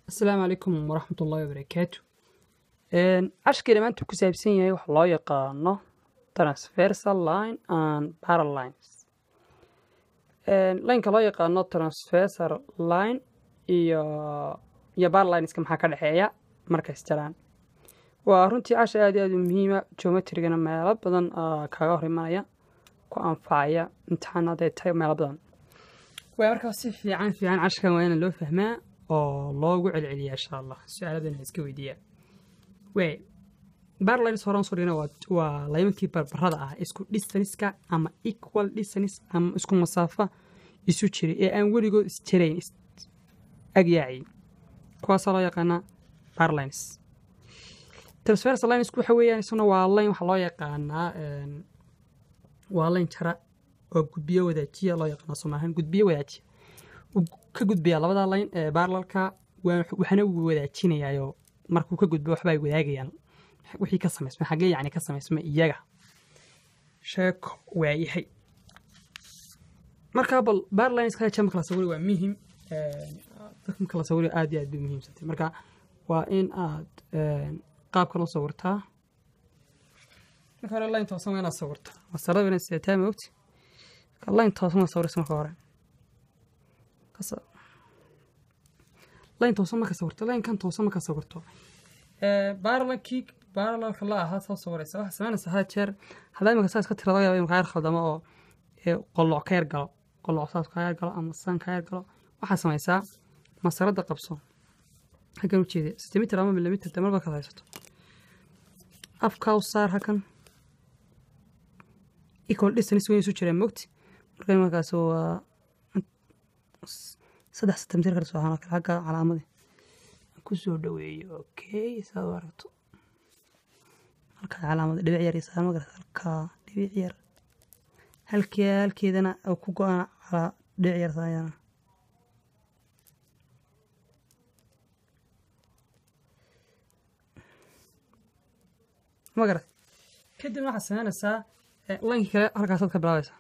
asalaamu calaykum waraxmat ullahi wabarakaatu cashkii maanta ku saabsan yahay waxa loo yaqaano transversal line and paralines lineka loo yaqaano transversal line iyo iyo paralineska maxaa ka dhexeeya markays jaraan waa runtii casha aad iyo aad u muhiima geometrigana meelo badan kaga hor imanaya ku anfacaya imtixaanaday tahay meelo badan waa markaa si fiican fiican cashkan waa ina loo fahmaa oo loogu celceliya insha allah su-aaladana iska weydiiyaa waay barlines horan soo dhigna waa laymankii barbarada ah isku distaniska ama equal distance ama isku masaafa isu jiray ee aan weligood isjarayn agyaaci kuwaasaa loo yaqaanaa barlines transfers linesku waxa weeyaan isuna waa line waxaa loo yaqaanaa waa line jara oo gudbiyo wadaajiya loo yaqaana soomaahan gudbiyo wadaajiya ka gudbaya labada layn ee baarlalka waxaana uu wadaajinayayo markuu ka gudbo waxba ay wadaagayaan wixii ka samaysma xaggee yacni ka samaysma iyaga sheeko waayahay markaa bal baarlines kale jama kala sawiri waa muhim dadka kala sawiri aad iyo aad bay muhiimsantay marka waa in aad qaabka loo sawirtaa marka hore line toosan waa inaad sawirtaa masarada inaad sidataa moogti line toosan waa sawiraysa marka hore layn toosan marka sawirto laynkan toosan marka sawirto baarlankii baarlalka la ahaa soo sawiraysa waxaa samaynaysa had jeer haddaa imika saas ka tira laga yaaba imika yar khaldamo oo qoloc ka yar galo qoloc saas ka yar galo ama san ka yar galo waxaa samaysaa masaradda qabso halkan ujeeda sentimitir ama milimitr de marba kaad haysato afkaa u saar halkan equal distance weyn isu jireen mogti marka markaas waa saddex sentimitir kala soo ahaan kale xagga calaamadii ku soo dhaweeyo okay saad u aragto halkaa calaamada dhibic yar isaa ma garata halkaa dhibic yar halkee halkeedana ku go-aan calaa dhibic yar saayana ma garat kadibna waxaad samaynaysaa lankii kale halkaasaad ka bilaabaysaa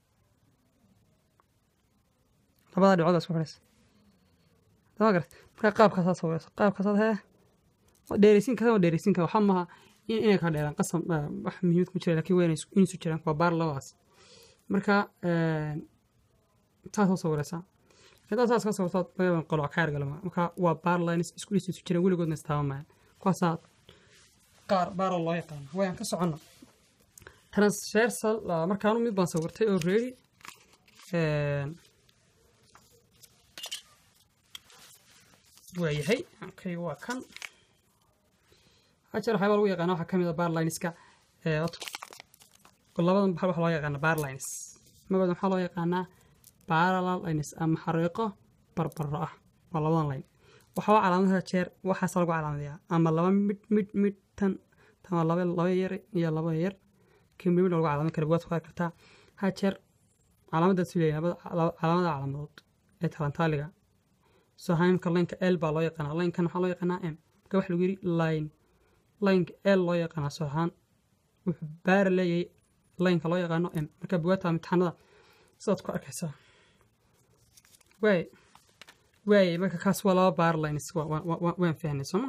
labada dhibcood isku xidhaysa dama garat markaa qaabkaasaad sawiraysa qaabkaasaad hee dheeraysiin kasan waa dheeraysiin kara waxaa maaha inay kala dheeraan qasam wax muhiimad ku jira lakin waa inaysu jiraan waa baar labadaas marka saasoo sawiraysaa hadaa saas ka sawirtaad laga qoloc ka yargalama marka waa baar lines isku dhis isu jiraan weligoodna istaabamayaan kuwaasaa qaar baara loo yaqaana wayaan ka socono transversal markaanu mid baan sawirtay oo ready waayahay okay waa kan hajeer waxyaaba lagu yaqaana waxaa ka mid a barlineska labadan baxal waxaa loo yaqaana barlines magaoda waxaa loo yaqaanaa parallel lines ama xariiqo barbaro ah waa labadan line waxaa calaamadaha jeer waxaas lagu calaamadayaa ama laba mid mid mid tan tan waa laba laba yar iyo laba yar kii mid mid lagu calaaman kara waad ku arki kartaa ha jeer calaamadaas leeyahay calaamada calaamadood ee talantaaliga soo haymka lineka l baa loo yaqaanaa linkan waxaa loo yaqaanaa m marka waxa lagu yidhi line lineka l loo yaqaanaa soo ahaan wuxuu baara leeyahay lineka loo yaqaano m marka bugaata imtixaanada sidaad ku arkaysaa waay waay marka kaas waa laba baar lines waan fahnay sooma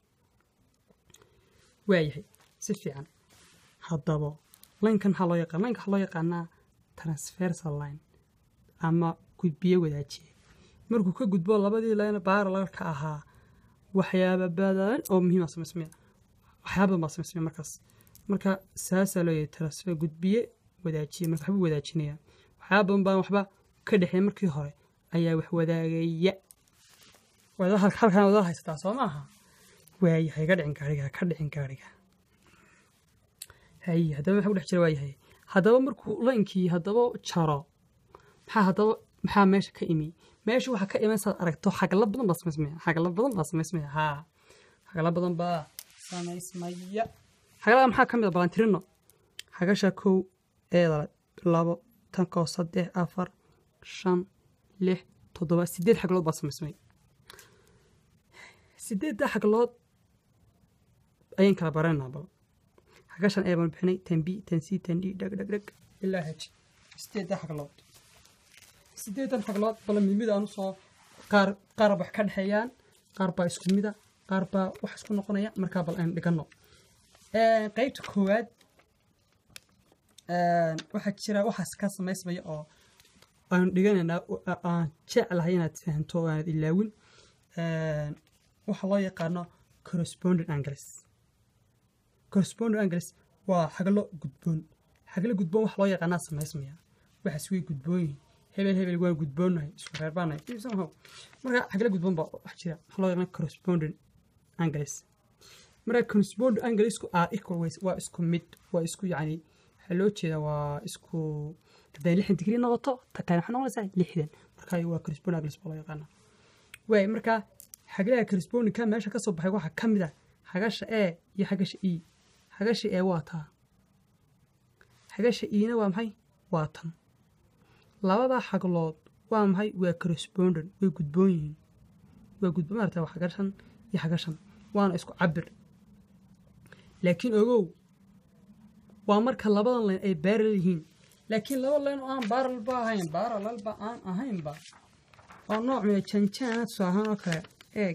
waayahay si fiican haddaba linkan maxaa loo yaqaan linka waxaa loo yaqaanaa transversal line ama gudbiye wadaajiye markuu ka gudbo labadii line baaralalka ahaa waxyaaba badan oo muhiima samaysmaya waxyaaba badan baa samaysmaya markaas marka saasaa loo yahay transfer gudbiye wadaajiye marka waxbuu wadaajinaya waxyaaba badan baan waxba ka dhexeey markii hore ayaa wax wadaagaya halkan wada haysataa soo maaha waayahay ka dhicin gaariga ka dhicin gaariga hay haddaba maxaa ku dhex jira waayahay haddaba markuu laynkii haddaba jaro maxaa haddaba maxaa meesha ka imi meesha waxaa ka iman saad aragto xagla badan baa samaysmaya xagla badan baa samaysmaya haa xagla badan baa samaysmaya xaglada maxaa ka mid a balantirino xagasha kow eeda labo tankoo saddex afar shan lix toddoba sideed xaglood baa samaysmay sideedda xaglood ayaan kala baranaa bal xagashan ee baan bixinay tan b tan c tan d dheg dheg dheg ilaa hej sideedda xaglood sideedan xaglood bala mid mid aan usoo qaar qaar wax ka dhexeeyaan qaar baa isku mida qaar baa wax isku noqonaya markaa bal aynu dhigano qeybta koowaad waxaa jira waxaas ka samaysmaya oo aynu dhiganaynaa aan jeclahay inaad fahanto oo aanad ilaawin waxaa loo yaqaano correspondent angles correspondent angles waa xaglo gudboon xaglo gudboon waxa loo yaqaanaa samaysmaya waxaas way gudboon yihiin hebel hebel waan gudboonnahay isku reer baanahay somehow marka xaglo gudboon baa wax jira waxa loo yaqaana correspondent angles marka correspondent anglesku are equal ways waa isku mid waa isku yacni waxaa loo jeedaa waa isku hadday lixdan digrii noqoto ta kale waxay noqonaysaa lixdan marka waa correspondent angles baa loo yaqaanaa waay marka xaglaha correspondingka meesha ka soo baxay waxaa ka mid ah xagasha e iyo xagasha e xagasha e waa taa xagasha ena waa maxay waa tan labadaa xaglood waa maxay waa correspondent way gudboon yihiin waa gudboon maarata waa xagashan iyo xagashan waana isku cabir laakiin ogow waa marka labadan layn ay baaral yihiin laakiin laba layn oo aan baaralba ahayn baaralalba aan ahaynba oo nooc mida janjaana tusaa ahaan oo kale eeg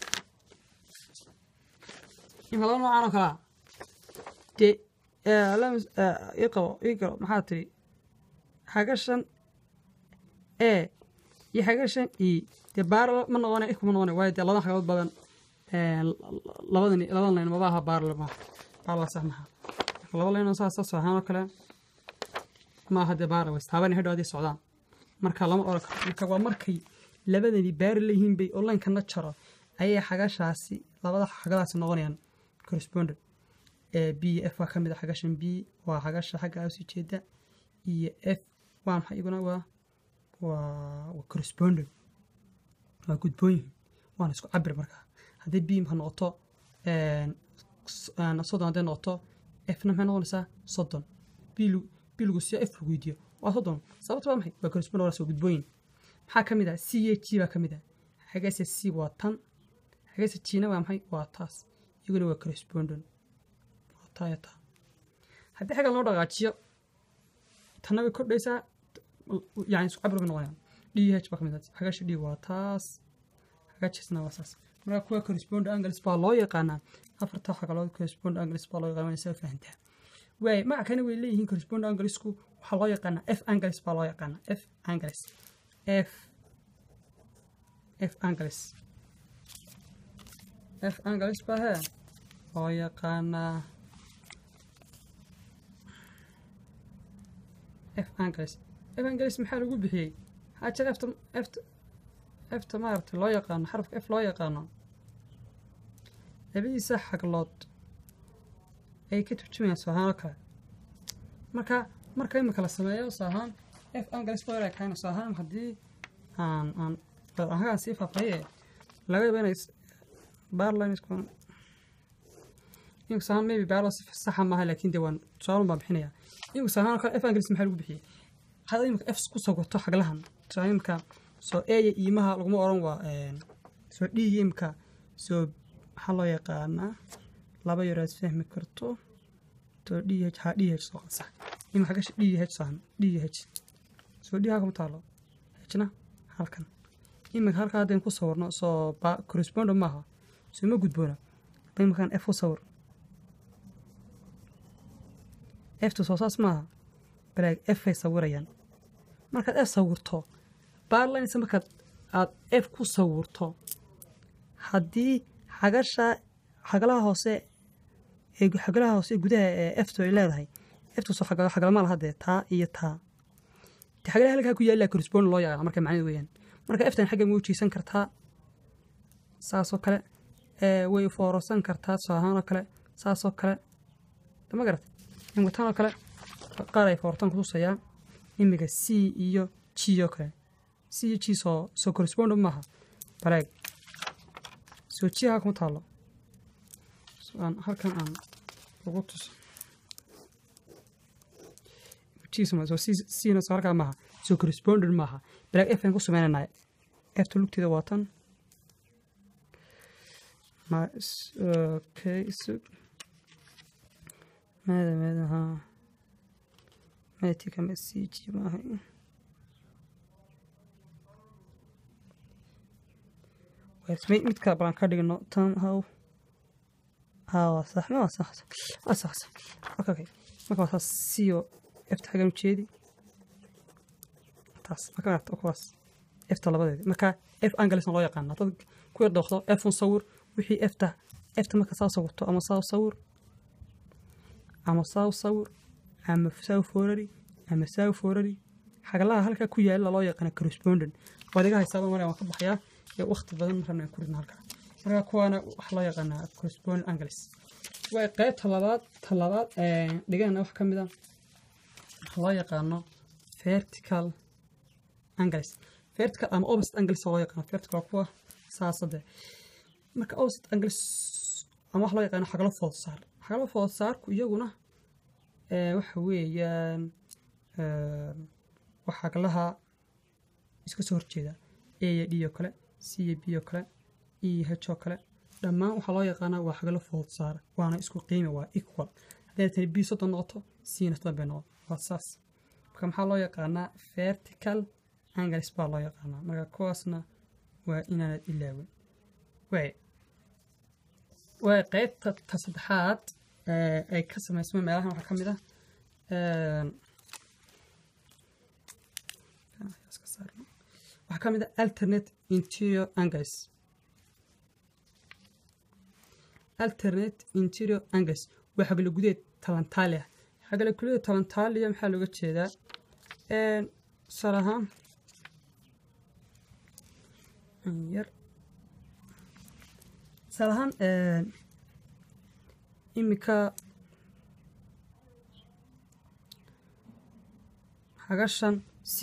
imka laba noocaan oo kalea dee ii qabo ii galo maxaa tiri xagashan e iyo xagashan e dee baaral ma noqona ikuma noqona waayo dee labadan xagood badan labadan labadan layn maba aha baaral ma baaral sax maha laba layn oo saas tusaa ahaan oo kale ma aha dee baaral ways taabani hadhow haday socdaan marka lama oran karo marka waa markay labadani baari leeyihiin bay onlinekana jaro ayay xagashaasi labada xagadaasi noqonayaan correspondent b iyo f waa ka mid a xagashan b waa xagasha xagga usii jeeda iyo f waa maxay iguna waa waa waa correspondent waa gudboon yihiin waana isku cabir markaa haddii b marka noqoto soddon hadday noqoto fna maxay noqonaysaa soddon b b lagu siiyo f lagu weydiiyo waa soddon sababta waa maxay waa correspondent waa soo gudboon yihin maxaa ka mid ah c iyo g baa ka mid ah xagase c waa tan xagase gna waa maxay waa taas iyaguna waa correspondent waa taa iyo taa haddii xagga loo dhaqaajiyo tanna way kordhaysaa yani isku cabir bay noqonayaan d h baa ka mid ah xagasha d waa taas xagajasna waa saas marka kuwa correspondent angles baa loo yaqaanaa afarta xagalood correspondent angles baa loo yaqaana waa isaga fahantaa waay maca kana way leeyihiin correspondent anglesku waxaa loo yaqaanaa f angles baa loo yaqaanaa f angles f f angles f angles baa hee loo yaqaanaa f angles f angles maxaa lagu bixiyey maxaa jira efta efta efta maaragtay loo yaqaano xarafka f loo yaqaano labadiisa xaglood ay ka turjumayaan soo ahaan oo kale marka marka imika la sameeyo soo ahaan f angles baa loo yaqaana soo ahaan haddii aan aan hagaan sii faafaaye laga yaba inay barlines inku sahaan maybe barlo si saxa maaha laakiin dee waan tusaalun baan bixinayaa inku sahaan kale f angles maxaa lagu bixiyey hada imika f ku sawirto xaglahan tusaale imika soo eya iimaha laguma oran waa soo dhiiga imika soo maxaa loo yaqaanaa laba yar aad fahmi karto to d h ha d h soo qansax imika xagasha d h sahan d h soo d halkama taalo hna halkan imika halkaa haddaynu ku sawirno soo correspondent maaha soo ma gudboona hadda imakaan f u sawir eftu soo saas maaha balaag f ay sawirayaan markaad f sawirto barlinesa markaad aad f ku sawirto haddii xagasha xagalaha hoose ee xagalaha hoose gudaha ee eftu ay leedahay eftu soo xagalama laha dee taa iyo taa xagalaha halkaa ku yaallaa correspondent loo yaqaana marka macnada weeyaan marka eftan xaggan way ujiisan kartaa saasoo kale way foorosan kartaa soo ahaan oo kale saasoo kale ma garat imika tan oo kale qaar ay foortan kutusayaa imika c iyo g oo kale c iyo g soo soo correspondent maaha baleeg soo g halka ma taalo aan halkan aan ugu tuso soo cna soo halkaa maaha soo correspondent maaha balaag f aan ku sameynanay efta lugteeda waa tan okay sug maada maada haa maati kama sii ji maahay mid kale balan ka dhigno tan how hawa sax ma sax sax sax okay okay marka waa saas siyo efta xagan ujeedi taas marka aragto kuwaas efta labadeedi marka f angalisna loo yaqaana dad ku yar dooqdo f un sawir wixii efta efta marka saa sawirto ama saa sawir ama saa sawir ama saa foorari ama saa foorari xagalaha halkaa ku yaala loo yaqaana correspondent waad iga haysaaba mara waan ka baxayaa ee waqti badan marana aan ku ridna halkaa marka kuwaana waxaa loo yaqaanaa correspondent angles waa qaybta labaad ta labaad dhigana wax ka mid a waxaa loo yaqaano vertical angles vertical ama opposite angles oo loo yaqaano vertical waa kuwa saasade marka opposite angles ama waxa loo yaqaano xagalo food saar xagalo food saarku iyaguna waxa weeyaan waa xagalaha iska soo horjeeda a iyo d oo kale c iyo b oo kale e iyo h oo kale dhammaan waxaa loo yaqaanaa waa xagalo food saar waana isku qiimi waa equal hadday tani b soddon noqoto cna soddon bay noqoto waa saas marka maxaa loo yaqaanaa vertical angles baa loo yaqaanaa marka kuwaasna waa inaanad ilaawin way way qaybta ta saddexaad ay ka samaysmay meelahan waxaa ka mid ah waxaa ka mid ah alternate interior angles alternate interior angles waa xagala gudeed talantaali ah xagala gudeed talantaaliya maxaa looga jeedaa tusaale ahaan yar tusaale ahaan iminka xagashan c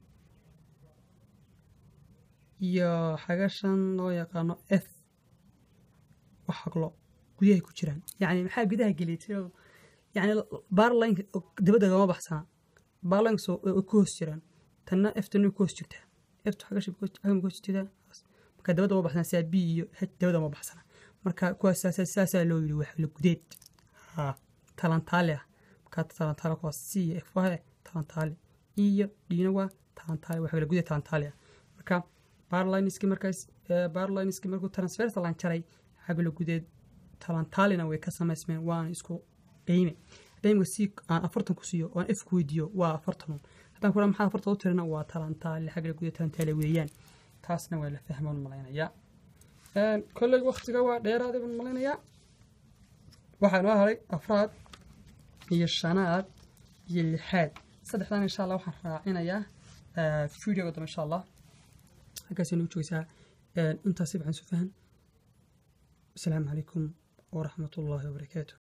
iyo xagashan loo yaqaano f wax xaglo gudahay ku jiraan yacni maxaa gudaha geliyay yacni barlinka dabadda gama baxsana barlinks way ku hoos jiraan tanna eftana way ku hoos jirtaa eftu xagasha xagama ku hoos jirtaa marka dabadda ma baxsana sidaa b iyo h dabadda ma baxsana marka kuwaas saasaa loo yidhi wax la gudeed ha talantaali ah markaa talantaali kuwaas c iyo f waa talantaali iyo dhina waa talantaali waa xagala gudeed talantaali ah marka barlinski markaas barlinski markuu transfersalan jaray xagala gudeed talantaalina way ka samaysmeen waana isku qiime haddayimka si aan afartan ku siiyo aan f ku weydiiyo waa afartanun haddaan ku maxaa afartan u tirina waa talantaali xagala gudeed talantaali weeyaan taasna waa la fahmaan malaynayaa kolley waktiga waa dheeraada baan malaynayaa waxaa noo haray afraad iyo shanaad iyo lixaad saddexdan insha allah waxaan raacinayaa videoga dambe insha allah halkaasay nagu joogeysaa intaasi waxaan su fahan asalaamu calaykum waraxmat ullaahi wabarakaatu